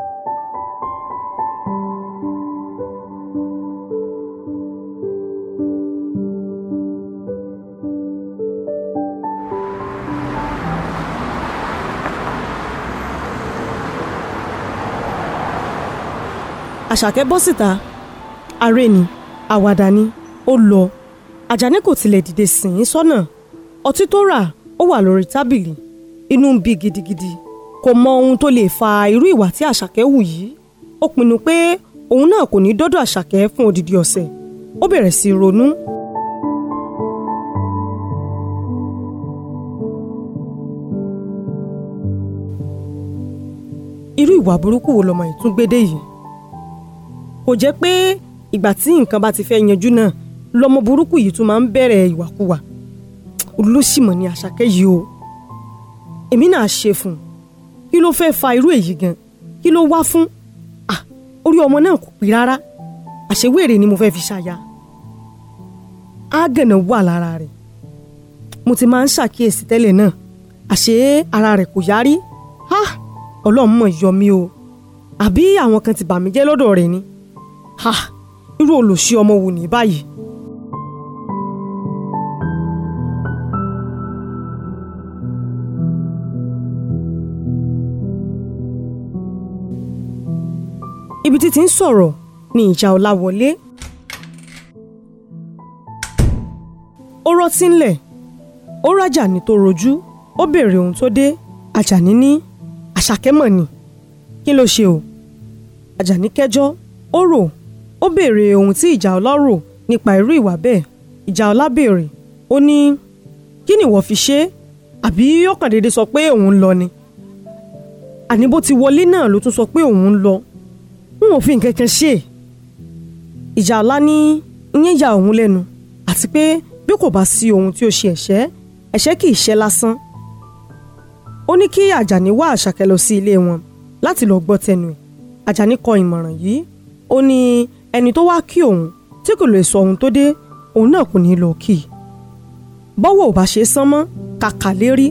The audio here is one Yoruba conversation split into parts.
àṣàkẹ́ bọ́ síta aré ni àwàdà ni ó lọ àjàní kò tilẹ̀ dìde sìn ín sọ́nà ọtí tó rà ó wà lórí tábìlì inú ń bí gidigidi kò mọ ohun tó lè fa irú ìwà tí àṣàkẹ́ hù yìí ó pinnu pé òun náà kò ní dọ́dọ̀ àṣàkẹ́ fún odidi ọ̀sẹ̀ ó bẹ̀rẹ̀ sí í ronú. irú ìwà burúkú wo lọmọ yìí tún gbédè yìí kò jẹ́ pé ìgbà tí nǹkan bá ti fẹ́ yanjú náà lọmọ burúkú yìí tún máa ń bẹ̀rẹ̀ ìwàkuwà olóṣìmọ̀ ni àṣàkẹ́ yìí o èmi náà ṣe fún un kí ló fẹ́ fa irú èyí gan kí ló wá fún à orí ọmọ náà kò pé rárá àṣewéèrè ni mo fẹ́ fi ṣàyà ágànà wà lára rẹ̀ mo ti máa ń ṣàkíyèsí tẹ́lẹ̀ náà àṣé ara rẹ̀ kò yárí ha ọlọ́run mọ̀ yọ mí o àbí àwọn kan ti bà mí jẹ́ lọ́dọ̀ rẹ̀ ni ha irú olòṣì ọmọ wò ní báyìí. ibi tí ti ń sọ̀rọ̀ ni ìjà ọlá wọlé. ó rọ́tí ńlẹ̀ ó rájà ní tó rojú ó béèrè ohun tó dé àjàní ní àṣàkẹ́ mọ̀ ni kí ló ṣe o àjàní kẹjọ́ ó rò ó béèrè ohun tí ìjà ọlá rò nípa irú ìwà bẹ́ẹ̀ ìjà ọlá béèrè ó ní kí ni ìwọ fi ṣe é àbí ó kàn déédéé sọ pé òun ń lọ ni àní bó ti wọlé náà ló tún sọ pé òun ń lọ n ò fi nǹkan kan ṣe ìjà ọlá ní ìyẹn ya òun lẹ́nu àti pé bí kò bá sí ohun tí ó ṣe ẹ̀ṣẹ̀ ẹ̀ṣẹ̀ kì í ṣe lásán ó ní kí àjàní wá àṣàkẹ́ lọ sí ilé wọn láti lọ gbọ́ tẹnu ẹ̀ àjàní kọ ìmọ̀ràn yìí ó ní ẹni tó wá kí òun tí kò lè sọ ohun tó dé òun náà kò ní lọ kí i bọ́wọ́ ò bá ṣe é sán mọ́ kàkà lérí.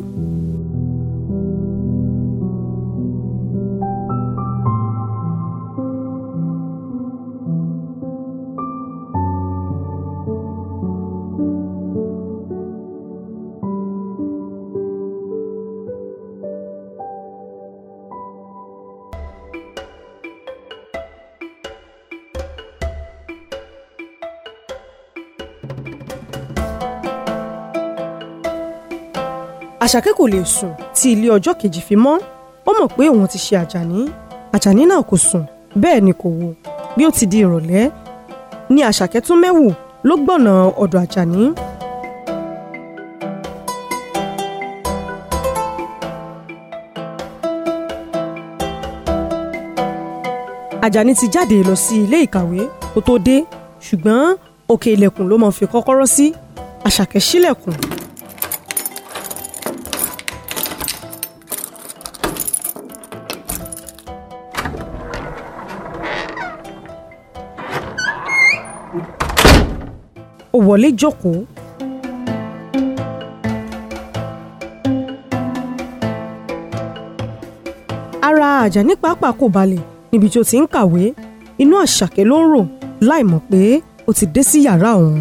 àṣàkẹ́ kò lè sùn tí ilé ọjọ́ kejì fi mọ́ ó mọ̀ pé òun ti ṣe àjàní àjàní náà kò sùn bẹ́ẹ̀ ni kò wo bí ó ti di ìrọ̀lẹ́ ni àṣàkẹ́ tún mẹ́wù ló gbọ̀nà ọ̀dọ̀ àjàní. àjàní ti jáde lọ sí ilé ìkàwé kó tó dé ṣùgbọ́n òkè ilẹ̀kùn ló máa fi kọ́kọ́rọ́ sí àṣàkẹ́ ṣílẹ̀kùn ó wọlé jókòó. ara àjàní pàápàá kò balẹ̀ níbi tí ó ti ń kàwé inú àṣàkẹ́ ló ń rò láì mọ̀ pé ó ti dé sí yàrá òun.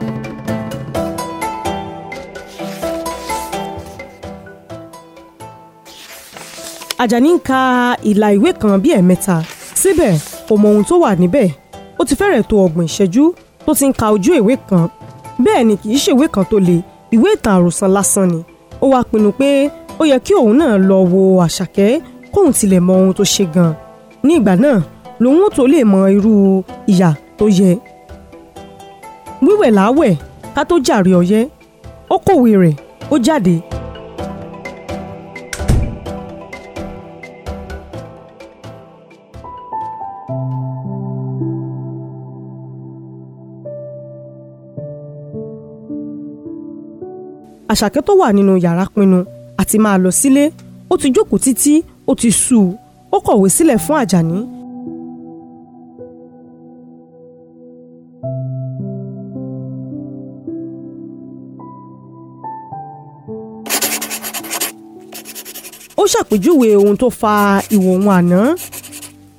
àjàní ń ka ìlà ìwé kan bíi ẹ̀mẹ́ta síbẹ̀ kò mọ ohun tó wà níbẹ̀ ó ti fẹ́rẹ̀ tó ọgbọ̀n ìṣẹ́jú tó ti ń ka ojú ìwé kan bẹ́ẹ̀ ni kì í ṣèwé kan tó le ìwé ìtàn àròsàn lásán ni ó wáá pinnu pé ó yẹ kí òun náà lọ wo àṣàkẹ́ kóun tilẹ̀ mọ ohun tó ṣe gan ní ìgbà náà lòun ó tó lè mọ irú ìyà tó yẹ wíwẹ̀ láwẹ̀ ká tó jàre ọyẹ́ ó kọ̀wé rẹ̀ ó jáde àṣàkẹ́ tó wà nínú yàrá pinnu àti máa lọ sílé ó ti jókòó títí ó ti sú u ó kọ̀wé sílẹ̀ fún àjàní. ó ṣàpèjúwe ohun tó fa ìwò òun àná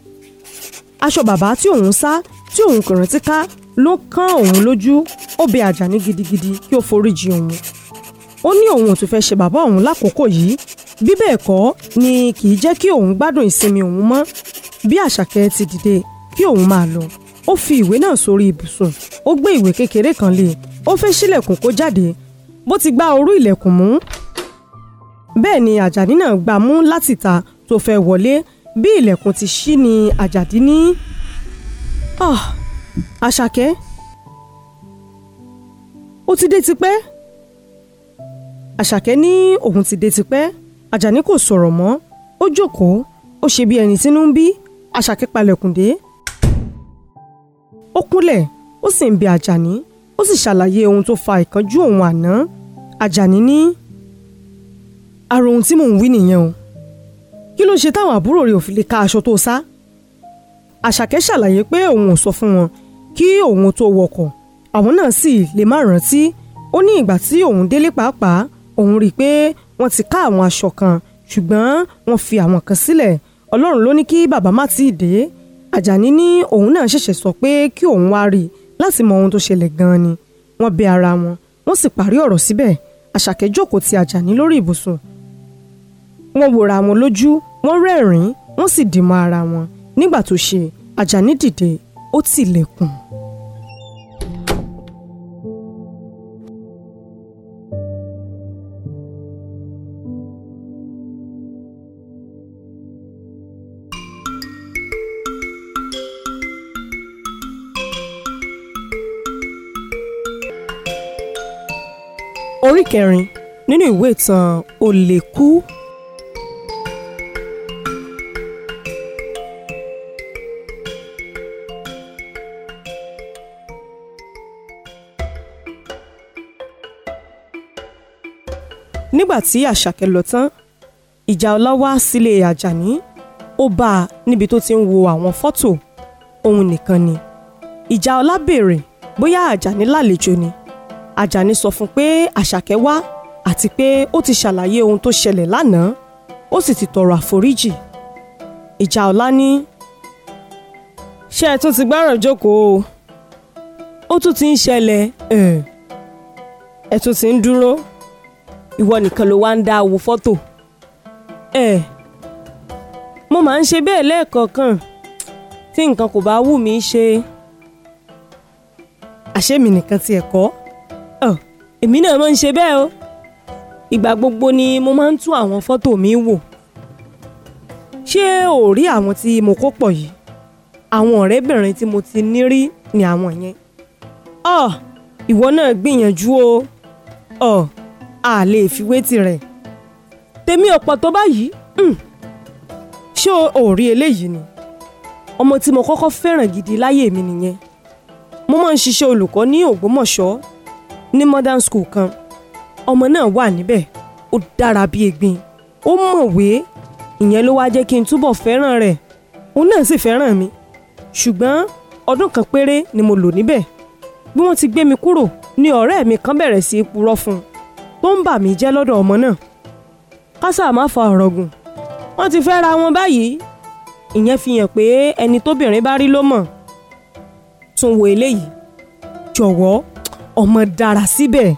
aṣọ bàbá tí òun sá tí òun kò rántí ká ló kán òun lójú ó bẹ àjàní gidigidi kí ó foríjì òun ó ní òun ò tún fẹ́ ṣe bàbá òun lákòókò yìí bí bẹ́ẹ̀ kọ́ ni kì í jẹ́ kí òun gbádùn ìsinmi òun mọ́ bí àṣàkẹ́ ti dìde kí òun máa lọ ó fi ìwé náà sórí ibùsùn ó gbé ìwé kékeré kan lé ó fẹ́ ṣílẹ̀kùn kó jáde bó ti gbá orú ilẹ̀kùn mú bẹ́ẹ̀ ni àjàní náà gbá mú láti ta tó fẹ́ wọlé bí ilẹ̀kùn ti ṣí ni àjàdí ní. Ah, àṣàkẹ́ ó ti dé tipẹ́ àṣàkẹ́ ní òun ti dé tipẹ́ àjàní kò sọ̀rọ̀ mọ́ ó jókòó ó ṣe bí ẹni tínú ń bí àṣàkẹ́ palẹ̀kùn dé ó kúnlẹ̀ ó sì ń bi àjàní ó sì ṣàlàyé ohun tó fa ìkánjú òun àná àjàní ní ara ohun tí mò ń wí nìyẹn o kí ló ṣe táwọn àbúrò rẹ̀ ò fi lè ka aṣọ tó sá àṣàkẹ́ ṣàlàyé pé òun ò sọ fún wọn kí òun tó wọkọ̀ àwọn náà sì lè má rántí ó ní ìgbà tí òun délé pàápàá òun rí i pé wọ́n ti ká àwọn aṣọ kan ṣùgbọ́n wọ́n fi àwọn kan sílẹ̀ ọlọ́run ló ní kí bàbá má tíì dé àjàní ní òun náà ṣẹ̀ṣẹ̀ sọ pé kí òun wá rí i láti mọ ohun tó ṣẹlẹ̀ gan-an ni wọ́n bẹ ara wọn wọ́n sì parí ọ̀rọ̀ síbẹ̀ àṣàkẹ́ jókòó ti àjàní lórí ibùsùn wọ́n wòra wọn lójú wọ́n rẹ́rìn-ín wọ́n sì dìmọ̀ ara wọn nígbà tó ṣe àjàní dìde ó tilẹ̀kùn. orí kẹrin nínú ìwé ìtàn olè kú. nígbà tí àṣàkẹ́ lọ tán ìjà ọlá wá sílé àjàní ó bá a níbi tó ti ń wo àwọn fọ́tò òun nìkan ni ìjà ọlá béèrè bóyá àjàní lálejò ni àjàní sọ fún pé àṣàkẹ́ wá àti pé ó ti ṣàlàyé ohun tó ṣẹlẹ̀ lánàá ó sì ti tọrọ àforíjì ìjà ọlá ní. ṣé ẹ tún ti gbáràn jókòó o ó tún ti ń ṣẹlẹ̀ ẹ tún ti ń dúró ìwọ nìkan ló wá ń dá wo fọ́tò ẹ mo máa ń ṣe bẹ́ẹ̀ lẹ́ẹ̀kọ̀ọ̀kan tí nǹkan kò bá wù mí ṣe àṣé mi nìkan tiẹ̀ kọ́ èmi náà máa ń ṣe bẹ́ẹ̀ o ìgbà gbogbo ni mo máa ń tún àwọn fọ́tò mi wò ṣé ò rí àwọn tí mo kó pọ̀ yìí àwọn ọ̀rẹ́bìnrin tí mo ti ní rí ni àwọn yẹn ọ ìwọ náà gbìyànjú o ọ a lè fi wé tirẹ̀ tèmi ọ̀pọ̀ tó báyìí ṣé o rí eléyìí ni ọmọ tí mo kọ́kọ́ fẹ́ràn gidi láyé mi nìyẹn mo máa ń ṣiṣẹ́ olùkọ́ ní Ògbómọ̀ṣọ́ ní modern school kan ọmọ náà wà níbẹ̀ ó dára bíi egbin ó mọ̀wé ìyẹn ló wá jẹ́ kí n túbọ̀ fẹ́ràn rẹ̀ òun náà sì fẹ́ràn mi ṣùgbọ́n ọdún kan péré ni mo lò níbẹ̀ bí wọ́n ti gbé mi kúrò ni ọ̀rẹ́ mi kan bẹ̀rẹ̀ sí í purọ́ fún un tó ń bà mí jẹ́ lọ́dọ̀ ọmọ náà kásà má fa ọ̀rọ̀ gùn wọ́n ti fẹ́ ra wọn báyìí ìyẹn fi hàn pé ẹni tóbìnrin bá rí ló mọ̀ tún wo eléyìí jọ̀wọ́ ọmọ dára síbẹ̀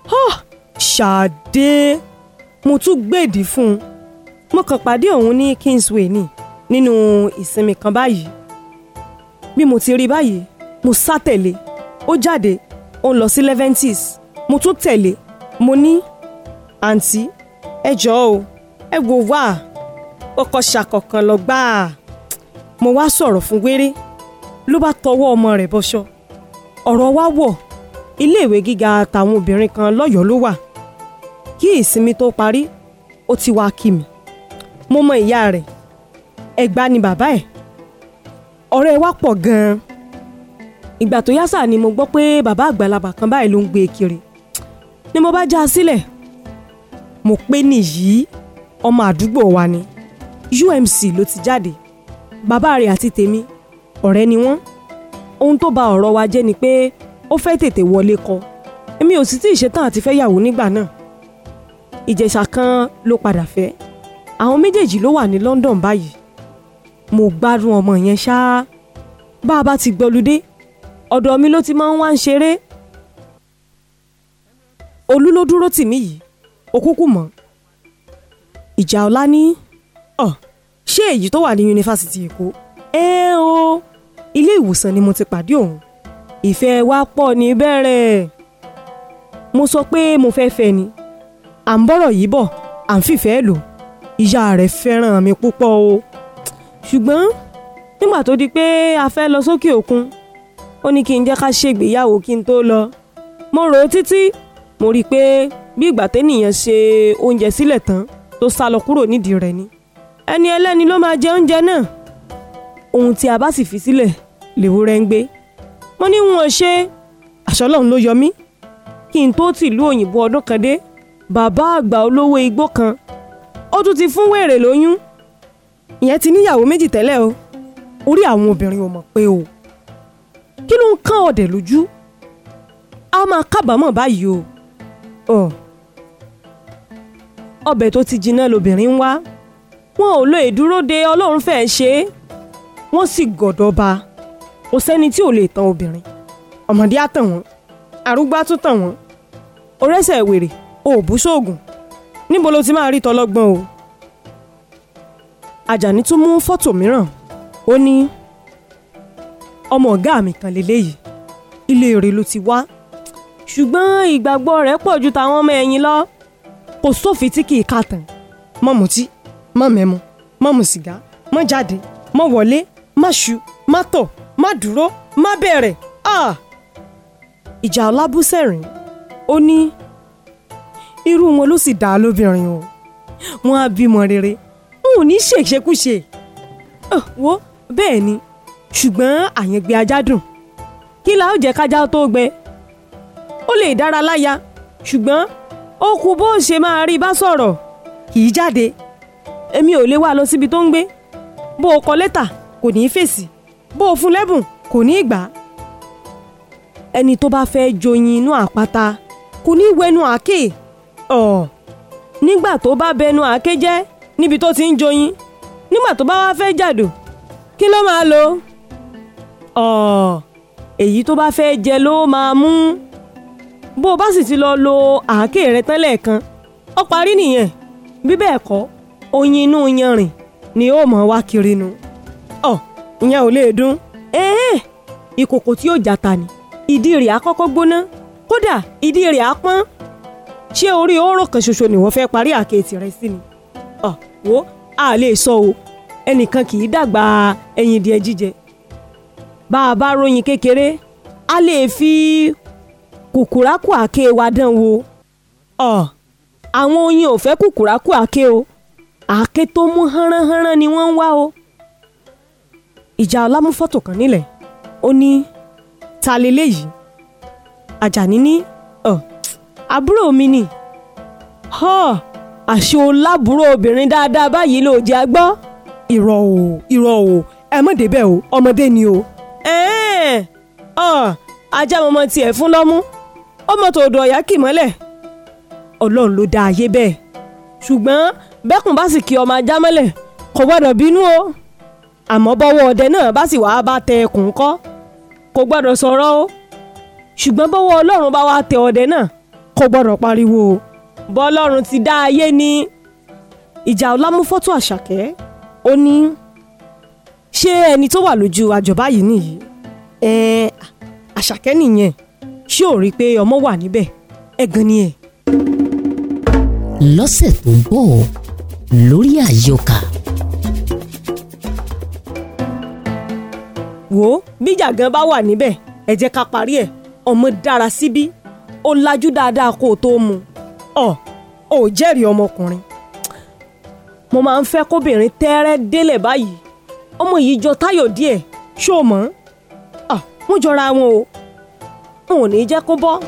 ṣàdé mo tún gbèdì fún un mo kàn pàdé òun ní Kingsway ni nínú ìsinmi kan báyìí bí mo ti rí báyìí mo sá tẹ̀lé ó jáde ó ń lọ sí Leventis mo tún tẹ̀lé mo ní àǹtí ẹ jọ̀ọ́ o ẹ wò wá ọkọ ṣàkọ̀kan lọ gbáà mo wá sọ̀rọ̀ fún wéré ló bá tọwọ́ ọmọ rẹ̀ bọ́ṣọ ọ̀rọ̀ wa wọ̀ iléèwé gíga tàwọn obìnrin kan lọ́yọ̀ọ́ ló wà kí ìsinmi tó parí ó ti wá kí mi mo mọ ìyá rẹ̀ ẹ̀gbá ni bàbá ẹ̀ ọ̀rẹ́ wa pọ̀ gan-an ìgbà tó yá sáà ni mo gbọ́ pé bàbá àgbàlagbà kan báyìí ló ń gbé e kiri ni mo bá já a sílẹ̀ mo pé nìyí ọmọ àdúgbò wa ni UMC ló ti jáde bàbá rẹ̀ àti tèmi ọ̀rẹ́ ni wọ́n ohun tó ba ọ̀rọ̀ wa jẹ́ ni pé ó fẹ́ tètè wọlé kọ èmi ò sì tí ì ṣetán àti fẹ́ yàwó nígbà náà ìjẹ̀ṣà kan ló padà fẹ́ àwọn méjèèjì ló wà ní London báyìí mo gbádùn ọmọ yẹn ṣáá bá a bá ti gbọ́ludé ọ̀dọ̀ mi ló ti máa ń wá ń ṣeré olú ló dúró tì mí yìí òkúkú mọ́ ìjà ọlá ní ọ ṣé èyí tó wà ní yunifásitì èkó ẹ o ilé ìwòsàn ni mo ti pàdé òun ìfẹ́ wa pọ̀ ní bẹ̀rẹ̀ mo sọ pé mo fẹ́ fẹ́ ni à ń bọ̀rọ̀ yìí bọ̀ à ń fìfẹ́ lò ìyá rẹ̀ fẹ́ràn mi púpọ̀ o ṣùgbọ́n nígbà tó di pé a fẹ́ lọ sókè òkun ó ní kí n jẹ́ ká ṣègbéyàwó kí n tó lọ mo rò ó títí mo rí i pé bí ìgbà ténìyàn ṣe oúnjẹ sílẹ̀ tán tó sá lọ kúrò nídìí rẹ̀ ni ẹni ẹlẹ́ni ló máa jẹ oúnjẹ náà ohun tí a bá sì fi sílẹ̀ lèwúrẹ́ ń gbé mo ní wọn ṣe àṣọ ọlọ́run ló yọ mí kí n tó tìlú òyìnbó ọdún kan dé bàbá àgbà olówó igbó kan ó tún ti fún wèrè lóyún ìyẹn ti níyàwó méjì tẹ́lẹ̀ o orí àwọn obìnrin ò mọ̀ pé o kí ló ń kán ọ̀dẹ̀ lójú a máa kábàámọ̀ báyìí o ọ̀ ọbẹ̀ tó ti jiná lobìnrin ń wá wọn ò lo ìdúró de ọlọ́run fẹ́ẹ́ ṣe é wọ́n sì gọ̀dọ̀ ba kò sẹ́ni tí ò lè tan obìnrin ọmọdé á tàn wọ́n arúgbó á tún tàn wọ́n orẹ́sẹ̀ wèrè o ò bú sóògùn níbo ló ti máa rí tọlọ́gbọ́n o Àjàní tún mú fọ́tò mìíràn ó ní ọmọ ọ̀gá mi kan lélẹ́yìí ilé rẹ̀ ló ti wá ṣùgbọ́n ìgbàgbọ́ rẹ̀ pọ̀ ju tàwọn ọmọ ẹ̀yìn lọ kò sófin tí kì í kà tán mọ́ mutí mọ́ mẹ́mu mọ́ mu sìgá mọ́ jáde mọ́ wọlé má ṣu má tọ̀ má dúró má bẹ̀rẹ̀ ah! ìjà ọlábùsẹ̀rìn ó ní irú wọn ló sì dá lóbìnrin o wọn á bímọ rere wọn ò ní ṣèṣekúṣe Ah, wo bẹ́ẹ̀ ni ṣùgbọ́n àyẹ̀gbẹ́ ajá dùn kí la ó jẹ́ kájá tó gbẹ ó lè dára láya ṣùgbọ́n ó kù bó ṣe máa rí bá sọ̀rọ̀ kì í jáde èmi ò lè wá lọ síbi tó ń gbé bó o kọ lẹ́tà kò ní í fèsì bó o fún lẹ́bùn kò ní í gbà á ẹni tó bá fẹ́ joyin inú àpáta kò ní í wẹnu àáké ọ̀ nígbà tó bá bẹnu àáké jẹ́ níbi tó ti ń joyin nígbà tó bá wá fẹ́ jàdò kí ló máa lò ọ̀ èyí tó bá fẹ́ jẹ ló máa mú bó o bá sì ti lọ lo àáké rẹ tán lẹ́ẹ̀kan ó parí nìyẹn bí bẹ́ẹ̀ kọ́ oyin inú yanrìn ni ó mọ̀ wá kiri nu ọ̀ ìyẹn ò lè dún ẹ̀ẹ́n ìkòkò tí ó jata ni ìdí rẹ̀ á kọ́kọ́ gbóná kódà ìdí rẹ̀ á pọ́n ṣé orí ọ̀rọ̀ kan ṣoṣo ni wọ́n fẹ́ parí àkẹ́tì rẹ sí ni ọ̀ wo a lè sọ o ẹnìkan kì í dàgbà ẹyin díẹ̀ jíjẹ bá a bá ròyìn kékeré a lè fi kùkùrákù àké wa dán wò ọ̀ àwọn oyin ò fẹ́ kùkùrákù àké o àáké tó mú hánránhánrán ni wọ́n ń wá o ìjà ọlámúfọ́tò kan nílẹ̀ ó ní ta leléyìí Àjàní ní ọ àbúrò mi ni ọ àṣé o lábúrò obìnrin dáadáa báyìí ló jẹ́ agbọ́ irọ́ o irọ́ o ẹ mọ̀ débẹ̀ o ọmọdé ni o ẹ̀ẹ́n ọ ajá mọ́mọ́ tiẹ̀ fún lọ́mú ọmọ tó dọ̀ ọ̀yá kì mọ́lẹ̀ ọlọ́run ló dá ayé bẹ́ẹ̀ ṣùgbọ́n bẹ́kùn bá sì kí ọmọ ajá mọ́lẹ̀ kò gbọ́dọ̀ bínú o àmọ́ bọ́wọ́ ọdẹ náà bá sì wàá bá tẹ ẹkùn kọ́ kò gbọ́dọ̀ sọ̀rọ̀ o ṣùgbọ́n bọ́wọ́ ọlọ́run bá wá tẹ ọdẹ náà kò gbọ́dọ̀ pariwo o bọ́lọ́run ti dá ayé ní ìjà ọlámúfọ́tò àṣàkẹ́ ó ní ṣé ẹni tó wà lójú àjọbá yìí nìyí ẹ àṣàkẹ́ nìyẹn ṣé ò rí i pé ọmọ wà níbẹ̀ ẹ̀gàn ni ẹ̀. lọ́sẹ̀ tó ń bọ̀ lórí àyọkà wò ó bíjà gan bá wà níbẹ̀ ẹ jẹ́ ká parí ẹ̀ ọmọ dára síbí ó lajú dáadáa kó o tó mu ọ ò jẹ́rìí ọmọkùnrin mo máa ń fẹ́ kóbìnrin tẹ́rẹ́ délẹ̀ báyìí ọmọ yìí jọ táyọ̀ díẹ̀ ṣó o mọ̀ ọ́ wọ́n jọra wọn o n ò ní jẹ́ kó bọ́.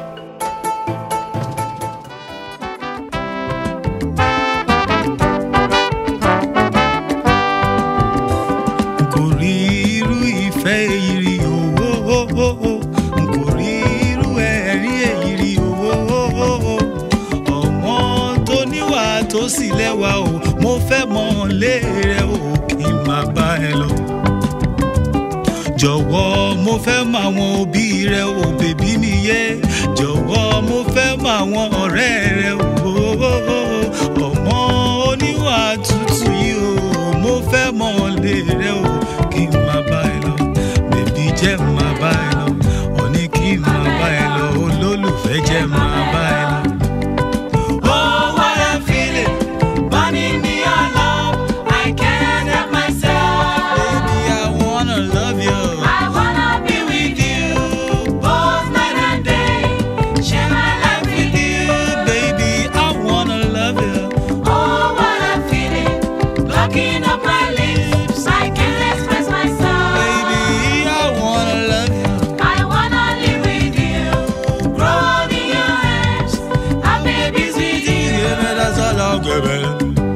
n kò rí irú ìfẹ́ èyí rí owó n kò rí irú ẹ̀rí èyí rí owó ọmọ tó níwà tó sì lẹ́wà o mo fẹ́ mọ̀ lé rẹ o kí n má bá ẹ lọ jọ̀wọ́ mo fẹ́ mọ àwọn òbí rẹ o bèbí mi yé jọ̀wọ́ mo fẹ́ mọ àwọn ọ̀rẹ́ rẹ o ọmọ oníwà tútù yìí o mo fẹ́ mọ ọ̀lẹ rẹ o kí n máa bá ẹ lọ bèbí jẹ́ máa bá ẹ lọ òní kí n máa bá ẹ lọ olólùfẹ́ jẹ́ máa bá ẹ lọ. Oh, what I'm feeling, burning me your love. I can't help myself. Baby, I wanna love you. I wanna be with you, both night and day. Share my life with you. Baby, I wanna love you. Oh, what I'm feeling, blocking up my lips. I can't express myself. Baby, I wanna love you. I wanna live with you, grow old in your arms, have babies with you. Yeah, man, that's all I'll give it.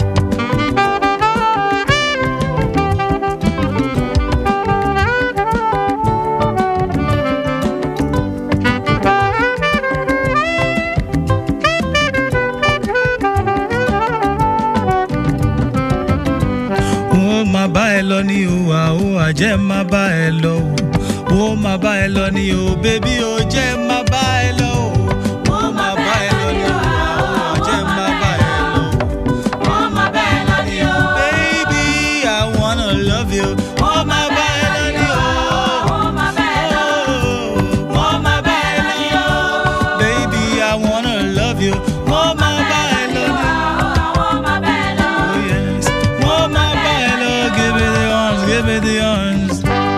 ó máa bá ẹ lọ ní o àó àjẹ́ máa bá ẹ lọ o ó máa bá ẹ lọ ní o bébí o jẹ́ máa bá ẹ lọ o ó máa bá ẹ lọ ní o àó àjẹ́ máa bá ẹ lọ o. Oh, my bella Dio. Baby, I wanna love you. Oh my baby, Oh, my bella. oh my baby, baby, I wanna love you. Oh my baby, Oh, my bella. oh yes. Oh my baby, give me the arms, give me the arms.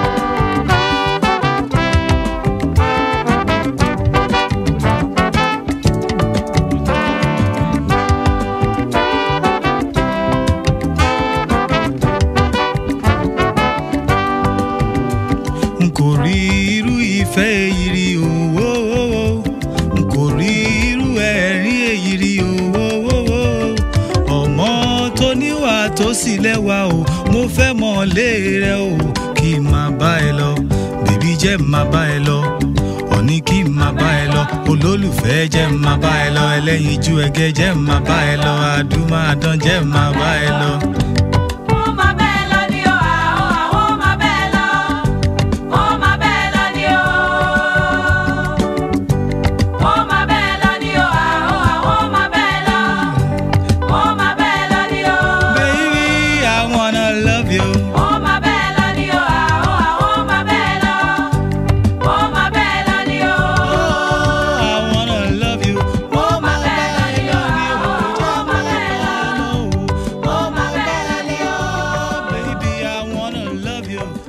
n kò rí irú ìfẹ́ èyí rí owó n kò rí irú ẹ̀rín èyí rí owó ọmọ tó níwà tó sì lẹ́wà o mo fẹ́ mọ̀ lé rẹ o kí n máa bá ẹ lọ bèbí jẹ́ n máa bá ẹ lọ òní kí n máa bá ẹ lọ olólùfẹ́ jẹ́ n máa bá ẹ lọ ẹlẹ́yinjú ẹgẹ́ jẹ́ n máa bá ẹ lọ àdúmàdán jẹ́ n máa bá ẹ lọ. Oh, my bella Dio. Oh, oh, my bella. Oh, my bella Dio. Oh, my bella Dio. Oh, oh, my bella. Oh, my bella Dio. Baby, I wanna love you. Oh, my bella Dio. Oh, oh, my bella. Oh, my bella Dio. Oh, I wanna love you. Oh, my bella Dio. Oh, my bella. Oh, Oh, my bella Dio. Baby, I wanna love you.